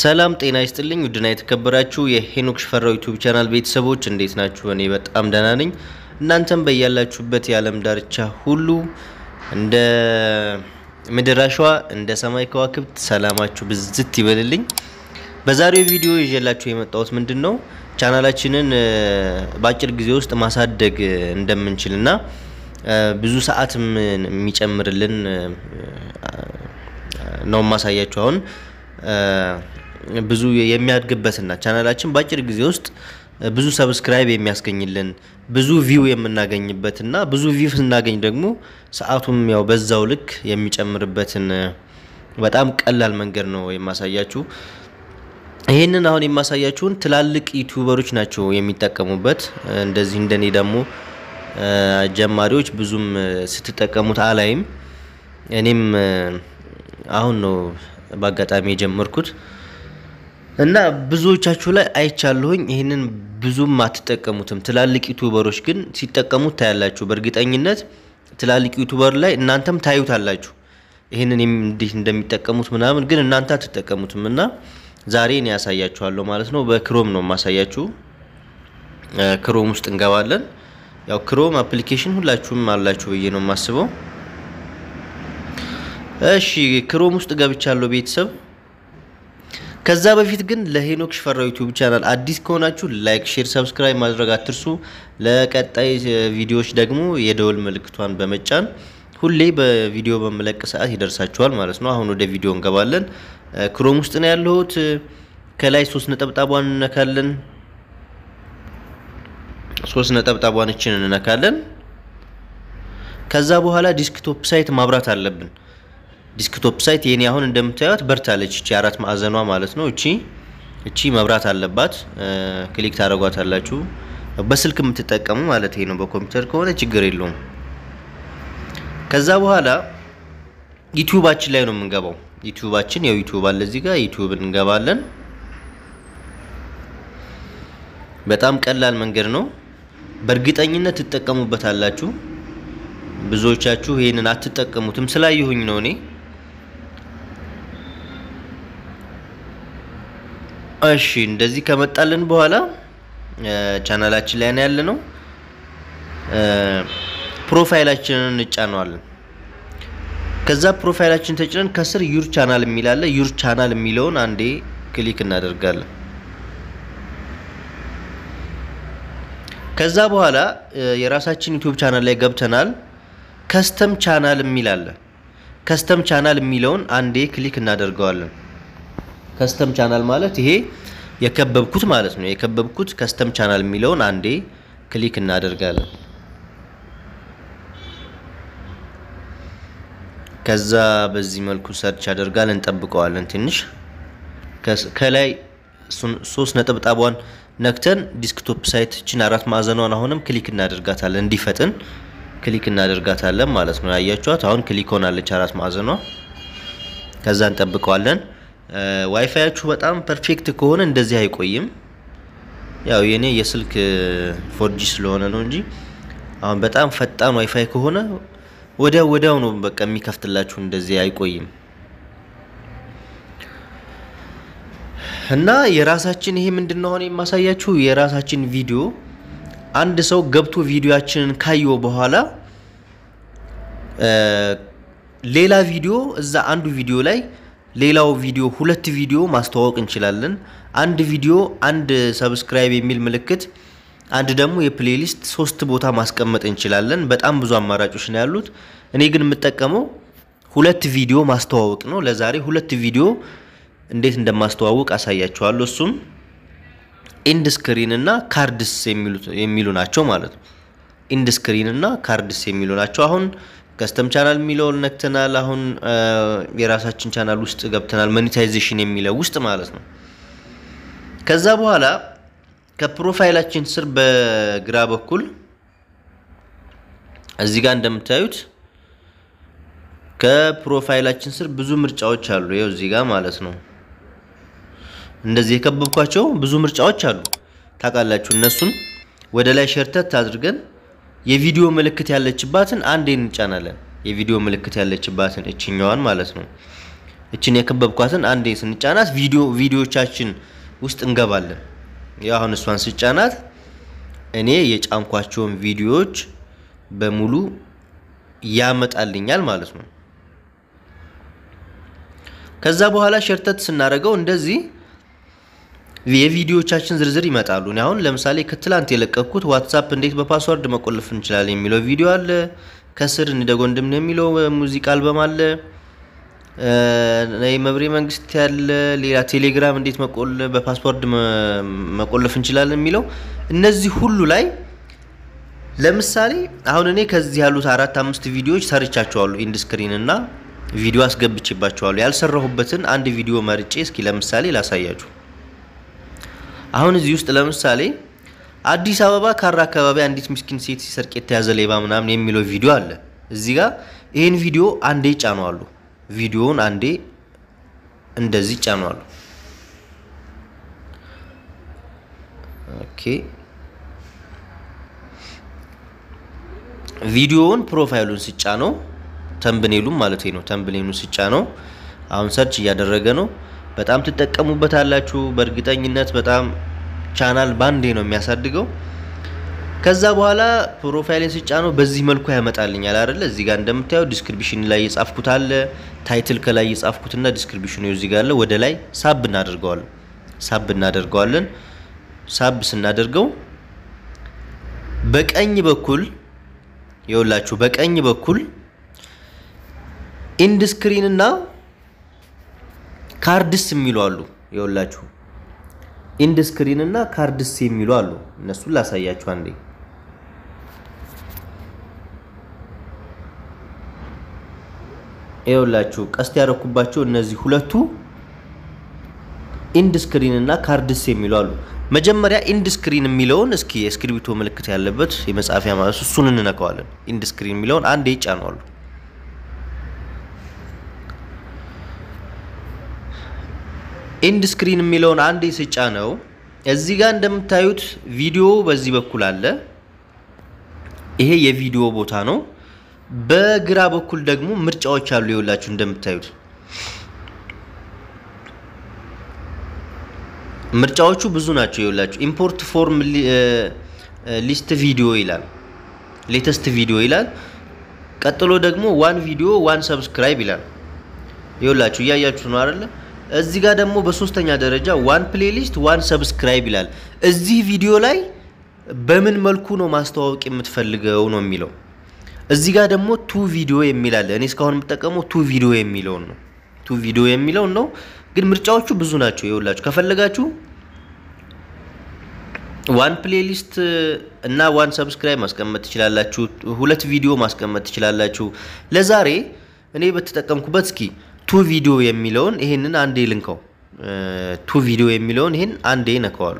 ሰላም ጤና ይስጥልኝ ውድና የተከበራችሁ የሄኖክ ሽፈራው ዩቱብ ቻናል ቤተሰቦች እንዴት ናችሁ? እኔ በጣም ደህና ነኝ። እናንተም በያላችሁበት የዓለም ዳርቻ ሁሉ እንደ ምድር አሸዋ እንደ ሰማይ ከዋክብት ሰላማችሁ ብዝት ይበልልኝ። በዛሬው ቪዲዮ ይዤላችሁ የመጣሁት ምንድን ነው ቻናላችንን በአጭር ጊዜ ውስጥ ማሳደግ እንደምንችልና ብዙ ሰዓትም የሚጨምርልን ነው ማሳያችሁ አሁን ብዙ የሚያድግበትና ቻናላችን በአጭር ጊዜ ውስጥ ብዙ ሰብስክራይብ የሚያስገኝልን ብዙ ቪው የምናገኝበትና ብዙ ቪው ስናገኝ ደግሞ ሰዓቱም ያው በዛው ልክ የሚጨምርበትን በጣም ቀላል መንገድ ነው የማሳያችሁ። ይህንን አሁን የማሳያችሁን ትላልቅ ዩቲዩበሮች ናቸው የሚጠቀሙበት። እንደዚህ እንደኔ ደግሞ ጀማሪዎች ብዙም ስትጠቀሙት አላይም። እኔም አሁን ነው በአጋጣሚ የጀመርኩት እና ብዙዎቻችሁ ላይ አይቻለሁኝ። ይህንን ብዙም አትጠቀሙትም። ትላልቅ ዩቱበሮች ግን ሲጠቀሙት ታያላችሁ። በእርግጠኝነት ትላልቅ ዩቱበር ላይ እናንተም ታዩታላችሁ ይህንን እንዴት እንደሚጠቀሙት ምናምን፣ ግን እናንተ አትጠቀሙትም። እና ዛሬ እኔ ያሳያችኋለሁ ማለት ነው። በክሮም ነው የማሳያችሁ። ክሮም ውስጥ እንገባለን። ያው ክሮም አፕሊኬሽን ሁላችሁም አላችሁ ብዬ ነው የማስበው። እሺ ክሮም ውስጥ ገብቻለሁ ቤተሰብ። ከዛ በፊት ግን ለሄኖክ ሽፈራው ዩቲዩብ ቻናል አዲስ ከሆናችሁ ላይክ፣ ሼር፣ ሰብስክራይብ ማድረግ አትርሱ። ለቀጣይ ቪዲዮዎች ደግሞ የደወል ምልክቷን በመጫን ሁሌ በቪዲዮ በመለቅ ሰዓት ይደርሳችኋል ማለት ነው። አሁን ወደ ቪዲዮ እንገባለን። ክሮም ውስጥ ነው ያለሁት። ከላይ ሶስት ነጠብጣቧን እንነካለን። ሶስት ነጠብጣቧን እችን እንነካለን። ከዛ በኋላ ዲስክቶፕ ሳይት ማብራት አለብን። ዲስክቶፕ ሳይት የኔ አሁን እንደምታዩት በርታለች። እቺ አራት ማዕዘኗ ማለት ነው። እቺ እቺ መብራት አለባት። ክሊክ ታደርጓታላችሁ። በስልክ የምትጠቀሙ ማለት ነው። በኮምፒውተር ከሆነ ችግር የለውም። ከዛ በኋላ ዩቲዩባችን ላይ ነው የምንገባው። ዩቲዩባችን ያው ዩቲዩብ አለ እዚህ ጋር ዩቲዩብ እንገባለን። በጣም ቀላል መንገድ ነው። በእርግጠኝነት ትጠቀሙበታላችሁ። ብዙዎቻችሁ ይሄንን አትጠቀሙትም ስላየሁኝ ነው እኔ እሺ እንደዚህ ከመጣልን በኋላ ቻናላችን ላይ ነው ያለነው። ፕሮፋይላችንን እንጫነዋለን። ከዛ ፕሮፋይላችን ተጭነን ከስር ዩር ቻናል የሚል አለ። ዩር ቻናል የሚለውን አንዴ ክሊክ እናደርጋለን። ከዛ በኋላ የራሳችን ዩቲዩብ ቻናል ላይ ገብተናል። ከስተም ቻናል የሚል አለ። ከስተም ቻናል የሚለውን አንዴ ክሊክ እናደርገዋለን። ከስተም ቻናል ማለት ይሄ የከበብኩት ማለት ነው። የከበብኩት ከስተም ቻናል የሚለውን አንዴ ክሊክ እናደርጋለን። ከዛ በዚህ መልኩ ሰርች ያደርጋል። እንጠብቀዋለን ትንሽ ከላይ ሶስት ነጠብጣቧን ነክተን ዲስክቶፕ ሳይት ችን አራት ማዕዘኗን አሁንም ክሊክ እናደርጋታለን እንዲፈጥን ክሊክ እናደርጋታለን ማለት ነው። ያያችኋት አሁን ክሊክ ሆናለች አራት ማዕዘኗ። ከዛ እንጠብቀዋለን። ዋይፋያችሁ በጣም ፐርፌክት ከሆነ እንደዚህ አይቆይም። ያው የኔ የስልክ ፎርጂ ስለሆነ ነው እንጂ አሁን በጣም ፈጣን ዋይፋይ ከሆነ ወዲያው ወዲያው ነው በቃ የሚከፍትላችሁ፣ እንደዚህ አይቆይም። እና የራሳችን ይሄ ምንድነው አሁን የማሳያችሁ የራሳችን ቪዲዮ አንድ ሰው ገብቶ ቪዲዮአችንን ካየው በኋላ ሌላ ቪዲዮ እዛ አንዱ ቪዲዮ ላይ ሌላው ቪዲዮ ሁለት ቪዲዮ ማስተዋወቅ እንችላለን። አንድ ቪዲዮ አንድ ሰብስክራይብ የሚል ምልክት፣ አንድ ደግሞ የፕሌሊስት ሶስት ቦታ ማስቀመጥ እንችላለን። በጣም ብዙ አማራጮች ነው ያሉት። እኔ ግን የምጠቀመው ሁለት ቪዲዮ ማስተዋወቅ ነው። ለዛሬ ሁለት ቪዲዮ እንዴት እንደማስተዋወቅ አሳያችኋለሁ። እሱም ኢንድ ስክሪን እና ካርድስ የሚሉ ናቸው ማለት ነው። ኢንድ ስክሪን እና ካርድስ የሚሉ ናቸው። አሁን ከስተም ቻናል የሚለውን ነክተናል። አሁን የራሳችን ቻናል ውስጥ ገብተናል። ሞኔታይዜሽን የሚለው ውስጥ ማለት ነው። ከዛ በኋላ ከፕሮፋይላችን ስር በግራ በኩል እዚህ ጋር እንደምታዩት ከፕሮፋይላችን ስር ብዙ ምርጫዎች አሉ። ይኸው እዚህ ጋር ማለት ነው። እንደዚህ የከበብኳቸው ብዙ ምርጫዎች አሉ። ታውቃላችሁ። እነሱን ወደ ላይ ሸርተት አድርገን የቪዲዮ ምልክት ያለችባትን አንዴ እንጫናለን። የቪዲዮ ምልክት ያለችባትን እችኛዋን ማለት ነው። እችን የከበብኳትን አንዴ ስንጫናት ቪዲዮ ቪዲዮቻችን ውስጥ እንገባለን። ያው አሁን እሷን ስጫናት እኔ የጫንኳቸውን ቪዲዮዎች በሙሉ ያመጣልኛል ማለት ነው። ከዛ በኋላ ሸርተት ስናደርገው እንደዚህ የቪዲዮዎቻችን ዝርዝር ይመጣሉ። እኔ አሁን ለምሳሌ ከትላንት የለቀኩት ዋትሳፕ እንዴት በፓስወርድ መቆለፍ እንችላለን የሚለው ቪዲዮ አለ። ከስር እንደጎ ወንድም የሚለው ሙዚቃ አልበም አለ። መብሬ መንግስት ያለ ሌላ ቴሌግራም እንዴት በፓስወርድ መቆለፍ እንችላለን የሚለው እነዚህ ሁሉ ላይ ለምሳሌ አሁን እኔ ከዚህ ያሉት አራት አምስት ቪዲዮዎች ሰርቻቸዋለሁ። ኢንድ ስክሪን እና ቪዲዮ አስገብቼባቸዋለሁ። ያልሰራሁበትን አንድ ቪዲዮ መርጬ እስኪ ለምሳሌ ላሳያችሁ። አሁን እዚህ ውስጥ ለምሳሌ አዲስ አበባ ካራ አካባቢ አንዲት ምስኪን ሴት ሲሰርቅ የተያዘ ሌባ ምናምን የሚለው ቪዲዮ አለ። እዚህ ጋር ይህን ቪዲዮ አንዴ ጫነዋሉ። ቪዲዮውን አንዴ እንደዚህ ጫነዋሉ። ኦኬ ቪዲዮውን ፕሮፋይሉን ስጫ ነው ተምብኔሉም ማለት ነው። ተምብኔሉን ስጫ ነው። አሁን ሰርች እያደረገ ነው። በጣም ትጠቀሙበታላችሁ በእርግጠኝነት በጣም ቻናል ባንዴ ነው የሚያሳድገው። ከዛ በኋላ ፕሮፋይልን ስጫ ነው በዚህ መልኩ ያመጣልኛል አይደለ? እዚህ ጋር እንደምታየው ዲስክሪፕሽን ላይ የጻፍኩት አለ፣ ታይትል ከላይ የጻፍኩትና ዲስክሪፕሽኑ እዚህ ጋር አለ። ወደ ላይ ሳብ እናደርገዋለን። ሳብ እናደርገዋለን። ሳብ ስናደርገው በቀኝ በኩል የውላችሁ በቀኝ በኩል ኢንድ ስክሪን እና ካርድስ የሚሉ አሉ። የውላችሁ ኢንድ ስክሪን እና ካርድስ የሚሉ አሉ። እነሱን ላሳያችሁ አንዴ። የውላችሁ ቀስት ያደረኩባቸው እነዚህ ሁለቱ ኢንድ ስክሪን እና ካርድስ የሚሉ አሉ። መጀመሪያ ኢንድ ስክሪን የሚለውን እስኪ የእስክሪብቶ ምልክት ያለበት የመጻፊያ ማለት እሱን እንነካዋለን። ኢንድ ስክሪን የሚለውን አንዴ ይጫነዋሉ። ኢንድ ስክሪን የሚለውን አንዴ ስጫ ነው። እዚህ ጋር እንደምታዩት ቪዲዮ በዚህ በኩል አለ። ይሄ የቪዲዮ ቦታ ነው። በግራ በኩል ደግሞ ምርጫዎች አሉ። ይኸውላችሁ እንደምታዩት ምርጫዎቹ ብዙ ናቸው። ይኸውላችሁ ኢምፖርት ፎርም ሊስት ቪዲዮ ይላል፣ ሌተስት ቪዲዮ ይላል። ቀጥሎ ደግሞ ዋን ቪዲዮ ዋን ሰብስክራይብ ይላል። ይኸውላችሁ እያያችሁ ነው አይደለ? እዚህ ጋር ደግሞ በሶስተኛ ደረጃ ዋን ፕሌሊስት ዋን ሰብስክራይብ ይላል። እዚህ ቪዲዮ ላይ በምን መልኩ ነው ማስተዋወቅ የምትፈልገው ነው የሚለው። እዚህ ጋር ደግሞ ቱ ቪዲዮ የሚል አለ። እኔ እስካሁን የምጠቀመው ቱ ቪዲዮ የሚለውን ነው። ቱ ቪዲዮ የሚለውን ነው። ግን ምርጫዎቹ ብዙ ናቸው። ይኸውላችሁ ከፈለጋችሁ ዋን ፕሌሊስት እና ዋን ሰብስክራይብ ማስቀመጥ ትችላላችሁ። ሁለት ቪዲዮ ማስቀመጥ ትችላላችሁ። ለዛሬ እኔ በተጠቀምኩበት እስኪ ቱ ቪዲዮ የሚለውን ይሄንን አንዴ ልንከው። ቱ ቪዲዮ የሚለውን ይሄን አንዴ ነከዋሉ።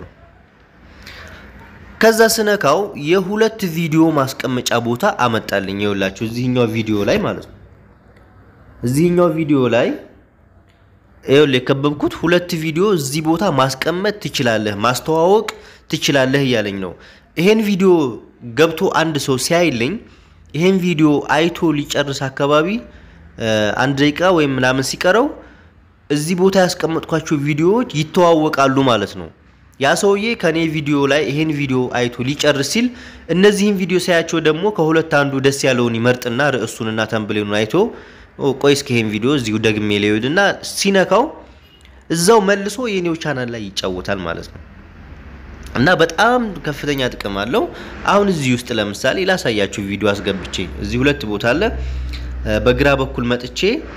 ከዛ ስነካው የሁለት ቪዲዮ ማስቀመጫ ቦታ አመጣልኝ። ይኸውላችሁ እዚህኛው ቪዲዮ ላይ ማለት ነው። እዚህኛው ቪዲዮ ላይ ይኸውልህ የከበብኩት ሁለት ቪዲዮ እዚህ ቦታ ማስቀመጥ ትችላለህ፣ ማስተዋወቅ ትችላለህ እያለኝ ነው። ይሄን ቪዲዮ ገብቶ አንድ ሰው ሲያይልኝ ይሄን ቪዲዮ አይቶ ሊጨርስ አካባቢ አንድ ደቂቃ ወይም ምናምን ሲቀረው እዚህ ቦታ ያስቀመጥኳቸው ቪዲዮዎች ይተዋወቃሉ ማለት ነው። ያ ሰውዬ ከኔ ቪዲዮ ላይ ይሄን ቪዲዮ አይቶ ሊጨርስ ሲል እነዚህን ቪዲዮ ሳያቸው ደግሞ ከሁለት አንዱ ደስ ያለውን ይመርጥና ርዕሱንና ተንብሌኑን አይቶ ቆይ እስኪ ይሄን ቪዲዮ እዚሁ ደግሜ ሊሄድና ሲነካው እዛው መልሶ የኔው ቻናል ላይ ይጫወታል ማለት ነው። እና በጣም ከፍተኛ ጥቅም አለው። አሁን እዚህ ውስጥ ለምሳሌ ላሳያችሁ ቪዲዮ አስገብቼ እዚህ ሁለት ቦታ አለ። በግራ በኩል መጥቼ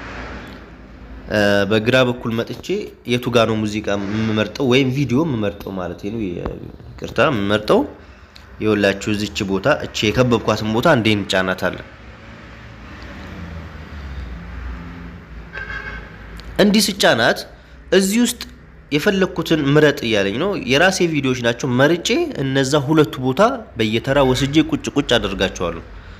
በግራ በኩል መጥቼ የቱ ጋ ነው ሙዚቃ የምመርጠው ወይም ቪዲዮ የምመርጠው ማለት ነው። ይቅርታ የምመርጠው የወላችሁ እዚች ቦታ እቺ የከበብኳትን ቦታ እንዴ እንጫናታለን። እንዲህ ስጫናት እዚህ ውስጥ የፈለግኩትን ምረጥ እያለኝ ነው። የራሴ ቪዲዮዎች ናቸው። መርጬ እነዛ ሁለቱ ቦታ በየተራ ወስጄ ቁጭ ቁጭ አደርጋቸዋለሁ።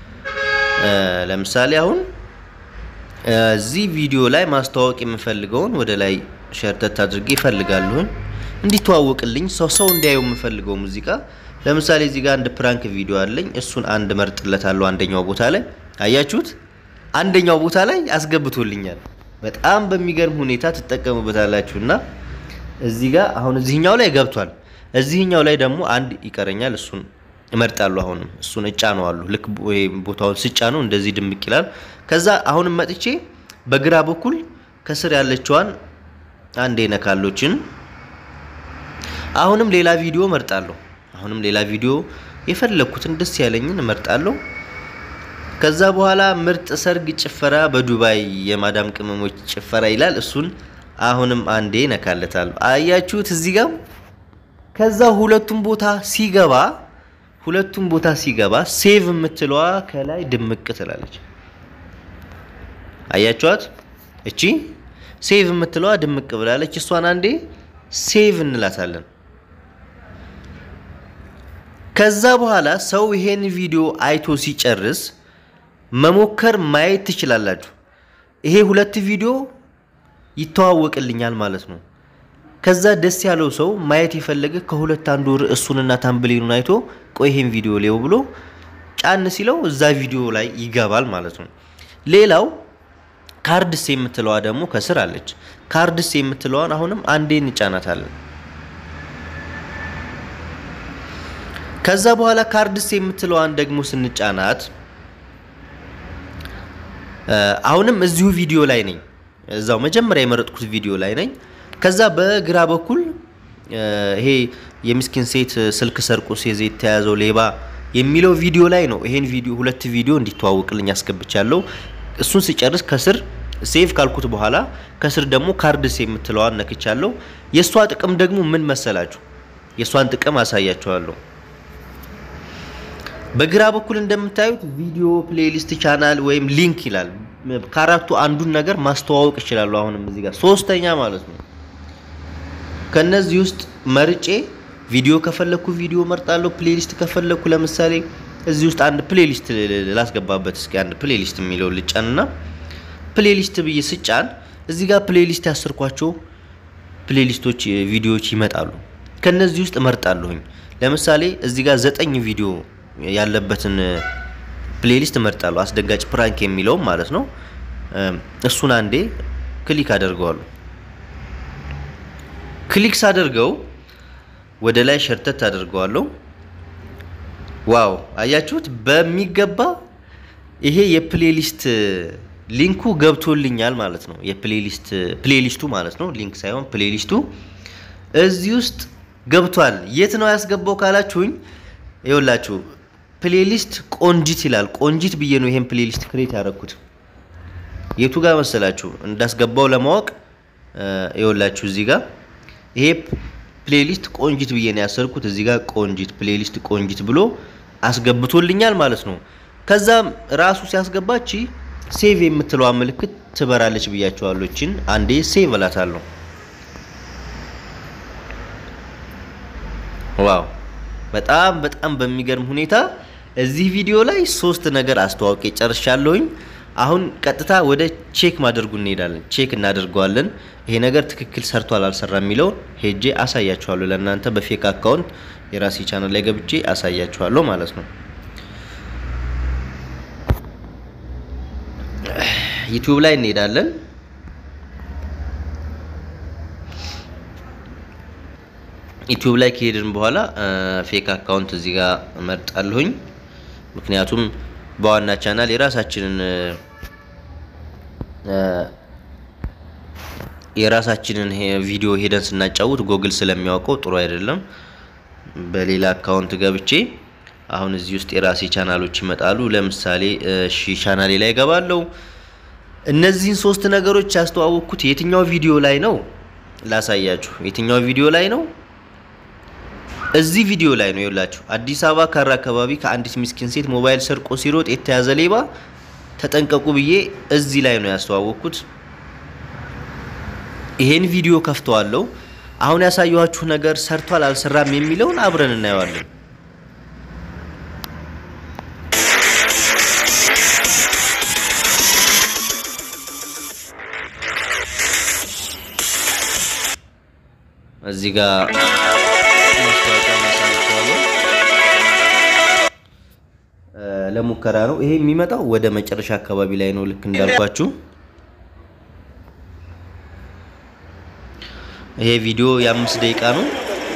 ለምሳሌ አሁን እዚህ ቪዲዮ ላይ ማስተዋወቅ የምፈልገውን ወደ ላይ ሸርተት አድርጌ ይፈልጋለሁኝ እንዲተዋወቅልኝ ሰው ሰው እንዲያየው የምፈልገው ሙዚቃ ለምሳሌ እዚህ ጋር አንድ ፕራንክ ቪዲዮ አለኝ። እሱን አንድ መርጥለታለሁ። አንደኛው ቦታ ላይ አያችሁት? አንደኛው ቦታ ላይ አስገብቶልኛል። በጣም በሚገርም ሁኔታ ትጠቀሙበታላችሁ እና እዚህ ጋር አሁን እዚህኛው ላይ ገብቷል። እዚህኛው ላይ ደግሞ አንድ ይቀረኛል። እሱን እመርጣለሁ። አሁንም እሱን እጫነዋለሁ። ልክ ቦታውን ስጫ ነው እንደዚህ ድምቅ ይላል። ከዛ አሁንም መጥቼ በግራ በኩል ከስር ያለችዋን አንዴ ነካሎችን አሁንም ሌላ ቪዲዮ እመርጣለሁ። አሁንም ሌላ ቪዲዮ የፈለኩትን ደስ ያለኝን እመርጣለሁ። ከዛ በኋላ ምርጥ ሰርግ ጭፈራ በዱባይ የማዳም ቅመሞች ጭፈራ ይላል። እሱን አሁንም አንዴ ነካለታለሁ። አያችሁት እዚህ ጋር ከዛ ሁለቱም ቦታ ሲገባ ሁለቱም ቦታ ሲገባ ሴቭ የምትለዋ ከላይ ድምቅ ትላለች። አያችኋት? እቺ ሴቭ የምትለዋ ድምቅ ብላለች። እሷን አንዴ ሴቭ እንላታለን። ከዛ በኋላ ሰው ይሄን ቪዲዮ አይቶ ሲጨርስ መሞከር ማየት ትችላላችሁ። ይሄ ሁለት ቪዲዮ ይተዋወቅልኛል ማለት ነው። ከዛ ደስ ያለው ሰው ማየት የፈለገ ከሁለት አንዱ ርዕሱንና ታምብሌኑን አይቶ ቆይ ይሄን ቪዲዮ ሌው ብሎ ጫን ሲለው እዛ ቪዲዮ ላይ ይገባል ማለት ነው። ሌላው ካርድስ የምትለዋ ደግሞ ከስር አለች። ካርድስ የምትለዋን አሁንም አንዴ እንጫናታለን። ከዛ በኋላ ካርድስ የምትለዋን ደግሞ ስንጫናት አሁንም እዚሁ ቪዲዮ ላይ ነኝ። እዛው መጀመሪያ የመረጥኩት ቪዲዮ ላይ ነኝ። ከዛ በግራ በኩል ይሄ የምስኪን ሴት ስልክ ሰርቆ ሲይዝ የተያዘው ሌባ የሚለው ቪዲዮ ላይ ነው። ይሄን ቪዲዮ ሁለት ቪዲዮ እንዲተዋወቅልኝ አስገብቻለሁ። እሱን ስጨርስ ከስር ሴቭ ካልኩት በኋላ ከስር ደግሞ ካርድስ የምትለዋን ነክቻለሁ። የእሷ ጥቅም ደግሞ ምን መሰላችሁ? የእሷን ጥቅም አሳያችኋለሁ። በግራ በኩል እንደምታዩት ቪዲዮ፣ ፕሌሊስት፣ ቻናል ወይም ሊንክ ይላል። ከአራቱ አንዱን ነገር ማስተዋወቅ ይችላሉ። አሁንም እዚህ ጋር ሶስተኛ ማለት ነው። ከነዚህ ውስጥ መርጬ ቪዲዮ ከፈለኩ ቪዲዮ መርጣለሁ። ፕሌሊስት ከፈለኩ ለምሳሌ እዚህ ውስጥ አንድ ፕሌሊስት ላስገባበት። እስኪ አንድ ፕሌሊስት የሚለው ልጫንና ፕሌሊስት ብዬ ስጫን እዚህ ጋር ፕሌሊስት ያሰርኳቸው ፕሌሊስቶች ቪዲዮዎች ይመጣሉ። ከነዚህ ውስጥ እመርጣለሁኝ። ለምሳሌ እዚህ ጋር ዘጠኝ ቪዲዮ ያለበትን ፕሌሊስት እመርጣለሁ። አስደንጋጭ ፕራንክ የሚለውም ማለት ነው። እሱን አንዴ ክሊክ አደርገዋለሁ። ክሊክ ሳደርገው ወደ ላይ ሸርተት አደርገዋለሁ። ዋው አያችሁት? በሚገባ ይሄ የፕሌሊስት ሊንኩ ገብቶልኛል ማለት ነው። የፕሌሊስት ፕሌሊስቱ ማለት ነው፣ ሊንክ ሳይሆን ፕሌሊስቱ እዚህ ውስጥ ገብቷል። የት ነው ያስገባው ካላችሁኝ፣ ይኸውላችሁ ፕሌሊስት ቆንጂት ይላል። ቆንጂት ብዬ ነው ይሄን ፕሌሊስት ክሬት ያደረኩት። የቱ ጋር መሰላችሁ እንዳስገባው ለማወቅ ይኸውላችሁ እዚህ ጋር ይሄ ፕሌሊስት ቆንጂት ብዬ ነው ያሰርኩት። እዚህ ጋር ቆንጂት ፕሌሊስት ቆንጂት ብሎ አስገብቶልኛል ማለት ነው። ከዛም ራሱ ሲያስገባች ሴቭ የምትለዋ ምልክት ትበራለች ብያቸዋለሁ። እችን አንዴ ሴቭ እላታለሁ። ዋው በጣም በጣም በሚገርም ሁኔታ እዚህ ቪዲዮ ላይ ሶስት ነገር አስተዋውቄ ጨርሻለሁኝ። አሁን ቀጥታ ወደ ቼክ ማድረጉ እንሄዳለን። ቼክ እናደርገዋለን። ይሄ ነገር ትክክል ሰርቷል አልሰራ የሚለውን ሄጄ አሳያችኋለሁ። ለእናንተ በፌክ አካውንት የራሴ ቻናል ላይ ገብቼ አሳያችኋለሁ ማለት ነው። ዩቲዩብ ላይ እንሄዳለን። ዩቲዩብ ላይ ከሄድን በኋላ ፌክ አካውንት እዚህ ጋር እመርጣለሁኝ። ምክንያቱም በዋና ቻናል የራሳችንን የራሳችንን ቪዲዮ ሄደን ስናጫውት ጎግል ስለሚያውቀው ጥሩ አይደለም። በሌላ አካውንት ገብቼ አሁን እዚህ ውስጥ የራሴ ቻናሎች ይመጣሉ። ለምሳሌ እሺ ቻናሌ ላይ ገባለው። እነዚህን ሶስት ነገሮች ያስተዋወቅኩት የትኛው ቪዲዮ ላይ ነው ላሳያችሁ። የትኛው ቪዲዮ ላይ ነው? እዚህ ቪዲዮ ላይ ነው። ይኸውላችሁ አዲስ አበባ ካራ አካባቢ ከአንዲት ምስኪን ሴት ሞባይል ሰርቆ ሲሮጥ የተያዘ ሌባ ተጠንቀቁ ብዬ እዚህ ላይ ነው ያስተዋወቅኩት። ይሄን ቪዲዮ ከፍተዋለሁ። አሁን ያሳየኋችሁ ነገር ሰርቷል አልሰራም የሚለውን አብረን እናየዋለን። እዚህ ጋር ለሙከራ ነው። ይሄ የሚመጣው ወደ መጨረሻ አካባቢ ላይ ነው። ልክ እንዳልኳችሁ ይሄ ቪዲዮ የአምስት ደቂቃ ነው።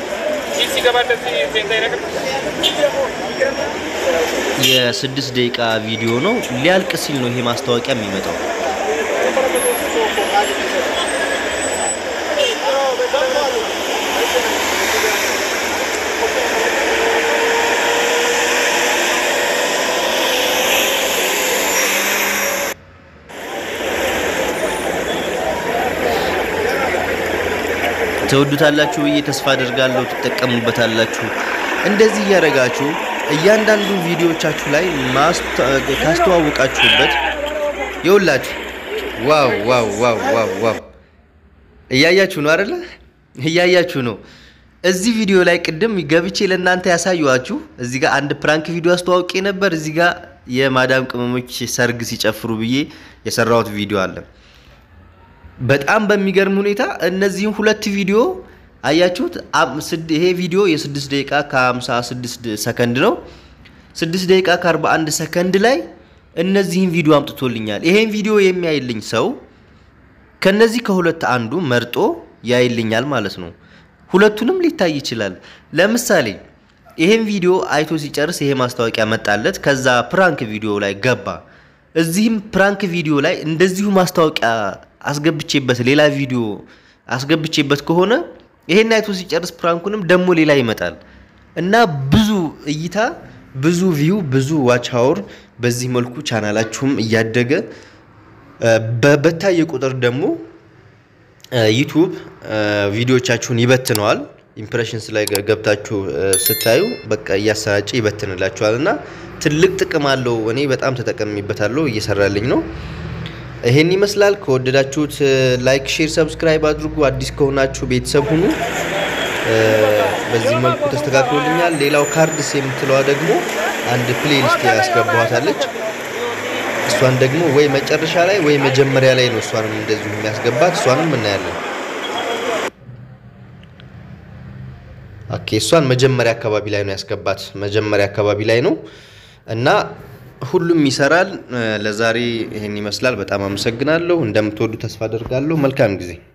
የስድስት ደቂቃ ቪዲዮ ነው። ሊያልቅ ሲል ነው ይሄ ማስታወቂያ የሚመጣው። ትወዱታላችሁ ብዬ ተስፋ አድርጋለሁ። ትጠቀሙበታላችሁ። እንደዚህ እያደረጋችሁ እያንዳንዱ ቪዲዮዎቻችሁ ላይ ካስተዋወቃችሁበት የውላችሁ ዋው ዋው ዋው ዋው ዋው እያያችሁ ነው አይደለ? እያያችሁ ነው። እዚህ ቪዲዮ ላይ ቅድም ገብቼ ለእናንተ ያሳዩዋችሁ እዚህ ጋር አንድ ፕራንክ ቪዲዮ አስተዋውቄ ነበር። እዚህ ጋር የማዳም ቅመሞች ሰርግ ሲጨፍሩ ብዬ የሰራሁት ቪዲዮ አለ። በጣም በሚገርም ሁኔታ እነዚህም ሁለት ቪዲዮ አያችሁት። ይሄ ቪዲዮ የስድስት ደቂቃ ከ56 ሰከንድ ነው። ስድስት ደቂቃ ከ41 ሰከንድ ላይ እነዚህን ቪዲዮ አምጥቶልኛል። ይሄን ቪዲዮ የሚያይልኝ ሰው ከነዚህ ከሁለት አንዱ መርጦ ያይልኛል ማለት ነው። ሁለቱንም ሊታይ ይችላል። ለምሳሌ ይሄን ቪዲዮ አይቶ ሲጨርስ ይሄ ማስታወቂያ መጣለት። ከዛ ፕራንክ ቪዲዮ ላይ ገባ። እዚህም ፕራንክ ቪዲዮ ላይ እንደዚሁ ማስታወቂያ አስገብቼበት ሌላ ቪዲዮ አስገብቼበት ከሆነ ይሄን አይቶ ሲጨርስ ፕራንኩንም ደግሞ ሌላ ይመጣል እና ብዙ እይታ፣ ብዙ ቪው፣ ብዙ ዋች አወር በዚህ መልኩ ቻናላችሁም እያደገ በታየ ቁጥር ደግሞ ዩቱብ ቪዲዮቻችሁን ይበትነዋል። ኢምፕሬሽንስ ላይ ገብታችሁ ስታዩ በቃ እያሰራጨ ይበትንላችኋል እና ትልቅ ጥቅም አለው። እኔ በጣም ተጠቀሚበታለሁ፣ እየሰራልኝ ነው። ይሄን ይመስላል። ከወደዳችሁት ላይክ፣ ሼር፣ ሰብስክራይብ አድርጉ። አዲስ ከሆናችሁ ቤተሰብ ሁኑ። በዚህ መልኩ ተስተካክሎልኛል። ሌላው ካርድስ የምትለዋ ደግሞ አንድ ፕሌሊስት ያስገባዋታለች። እሷን ደግሞ ወይ መጨረሻ ላይ ወይ መጀመሪያ ላይ ነው እሷንም እንደዚሁ የሚያስገባት። እሷንም እናያለን። ኦኬ፣ እሷን መጀመሪያ አካባቢ ላይ ነው ያስገባት። መጀመሪያ አካባቢ ላይ ነው እና ሁሉም ይሰራል። ለዛሬ ይህን ይመስላል። በጣም አመሰግናለሁ። እንደምትወዱ ተስፋ አደርጋለሁ። መልካም ጊዜ